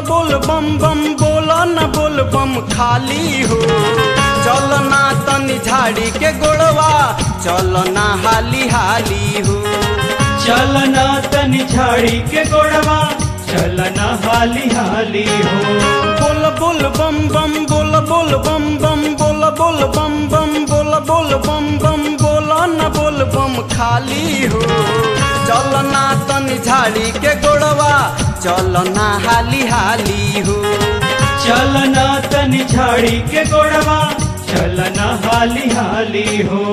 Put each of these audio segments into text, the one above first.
बोल बम बम बोल न बोल बम खाली हो चल ना तनी झाड़ी के गोड़वा चल ना हाली हाली हो चलना तनि झाड़ी के गोड़वा चलना हाली हाली हो बोल बोल बम बम बोल बोल बम बम बोल बोल बम बम बोल बोल बम बम बोल न बोल बम खाली हो चल ना तनी झाड़ी के गोड़वा चल ना हाली हाली हो चलना तनि झाड़ी के गोड़वा चलना हाली हाली हो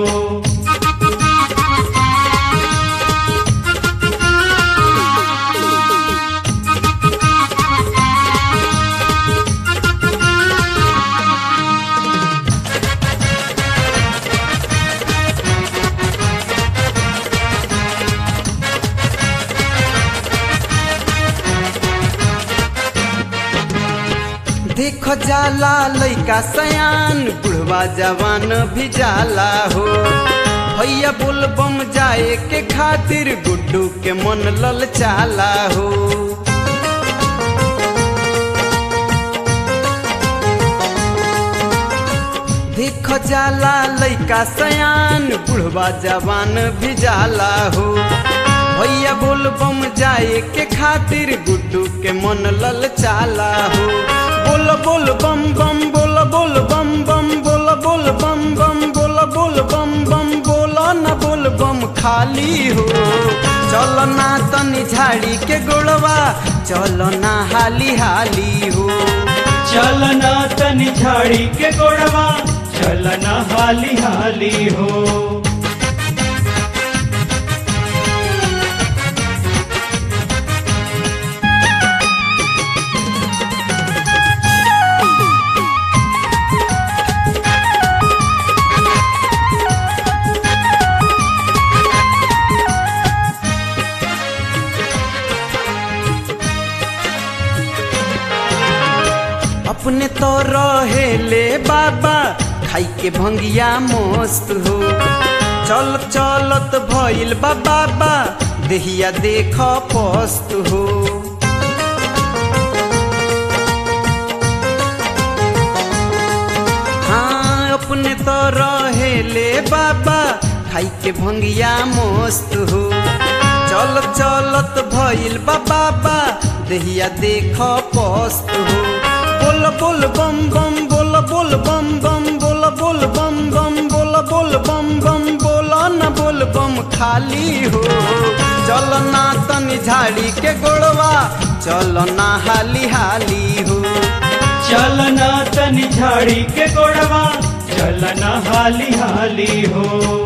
देखो जाला लइका सयान बुढ़वा जवान भी जाला हो भैया बोल बम जाए के खातिर गुड्डू के मन लल चाला हो देखो जाला लइका सयान बुढ़वा जवान भी जाला हो भैया बोल बम जाए के खातिर गुड्डू के मन लल चाला हो बोल बोल बम बम बोल बोल बम बम बोल बोल बम बम बोल बोल बम बम बोल न बोल बम खाली हो चल ना तनी झाड़ी के गोड़वा चल ना हाली हाली हो चलना तनि झाड़ी के गोड़वा चलना हाली हाली हो अपने तो रहेले बाबा खाई के भंगिया मस्त हो चल चलत भइल बा बाबा देहिया देख पस्त हो हाँ अपने तो रहेले बाबा खाई के भंगिया मस्त हो चल चलत भइल बा बाबा देहिया देख पस्त हो बोल बोल बम बम बोल बोल बम बम बोल बोल बम बम बोल बोल बम बम बोल न बोल बम खाली हो चल ना तनी झाड़ी के गोड़वा चल ना हाली हाली हो चलना तनि झाड़ी के गोड़वा चलना हाली हाली हो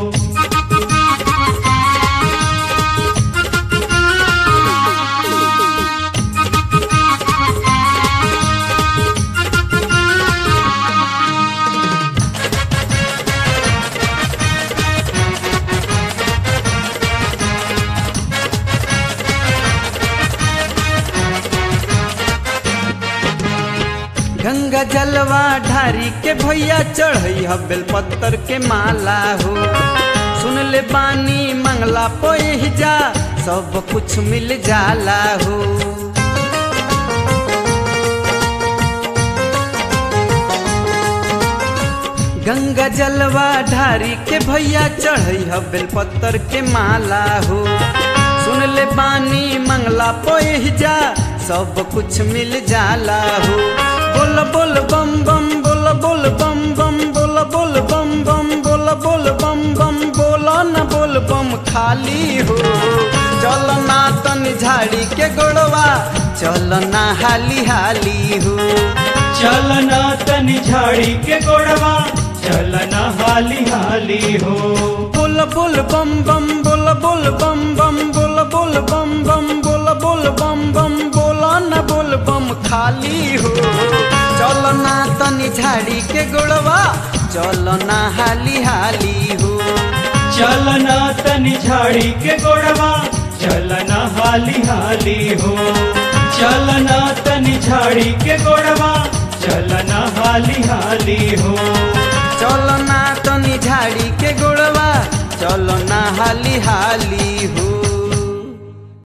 गंगा जलवा ढारी के भैया चढ़ई बेल पत्तर के माला हो सुन ले बानी मंगला पोह जा सब कुछ मिल जाला हो गंगा जलवा ढारी के भैया चढ़ई बेल पत्तर के माला हो सुन ले बानी मंगला पोह जा सब कुछ मिल जाला हो बोल बोल बम बम बोल बोल बम बम बोल बोल बम बम बोल बोल बम बम बोल न बोल बम खाली हो चल ना तनी झाड़ी के गोड़वा चल ना हाली हाली हो चलना तनि झाड़ी के गोड़वा चलना हाली हाली हो बोल बोल बम बम बोल बोल बम बम बोल बोल बम बम बोल बोल बम बम बोल न बोल बम खाली हो चल ना तनी झाड़ी के गोड़वा चल ना हाली हाली हो चलना तनि झाड़ी के गोड़वा चलना हाली हाली हो चलना तनि झाड़ी के गोड़वा चलना हाली हाली हो चल ना तनी झाड़ी के गोड़वा चल ना हाली हाली हो